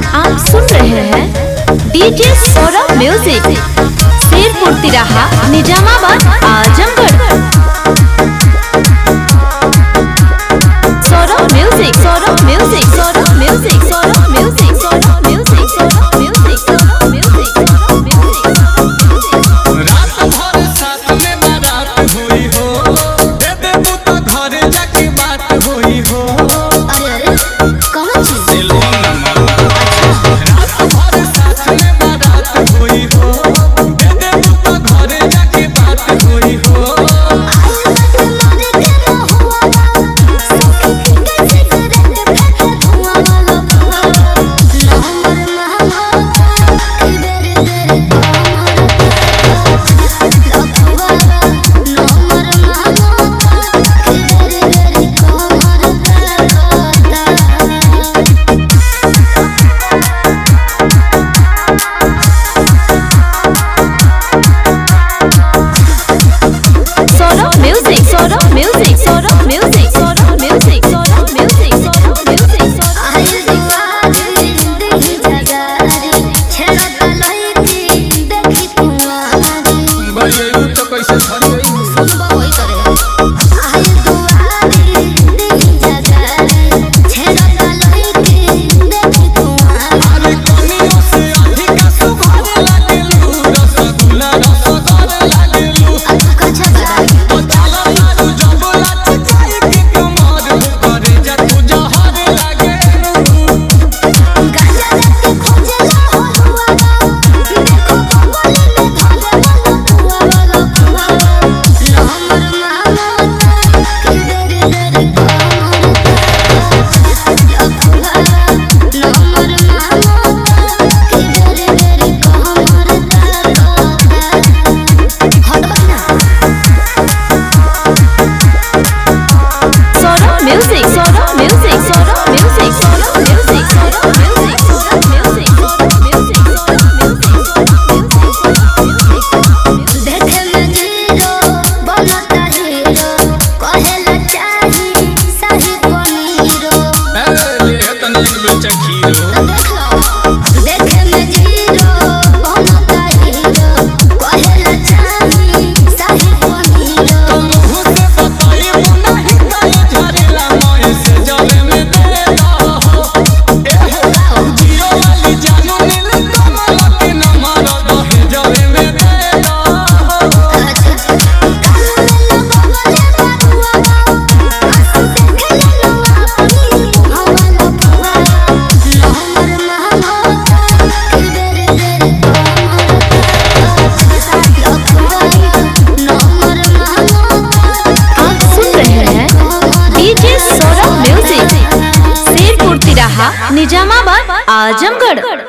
आप सुन रहे हैं डीजे सौरभ म्यूजिक शेरपुर तिराहा Nizamabad Azamgarh Saurabh music Saurabh music Saurabh music Saurabh music Saurabh music Saurabh music Saurabh music Saurabh music रात भर साथ में बारात हुई हो दे दे तू तो घरे जाके बात हुई हो अरे अरे कौन चीज रात भर साथ में बारात हुई हो दे दे तू तो घरे जाके बात हुई हो Saurabh music Saurabh music Saurabh music Saurabh music Saurabh music Saurabh music Saurabh भाई तो कैसे छन गई अरे कनियों से अधिक सुघर लागेलू रसगुल्ला रसगर लागेलू ओ चला लाडू जबला चिचाई के कमर करे जा तू जहर लागेलू Saurabh music Saurabh music Saurabh music Saurabh music Saurabh music Saurabh music Saurabh music Saurabh music Saurabh music ए ले तनी एक बेचा खीरो देखे में जीरो बनता हीरो कहेला चाही साही पनीरो तुम मुँह से बताई नहीं काहे झरेला मोए से जले में दे दो ए हो जीरो वाली जानू नील कमल के नंबर दहे जले में दे दो आप सुन रहे हैं डीजे सौरभ म्यूजिक शेरपुर तिराहा निजामाबाद आजमगढ़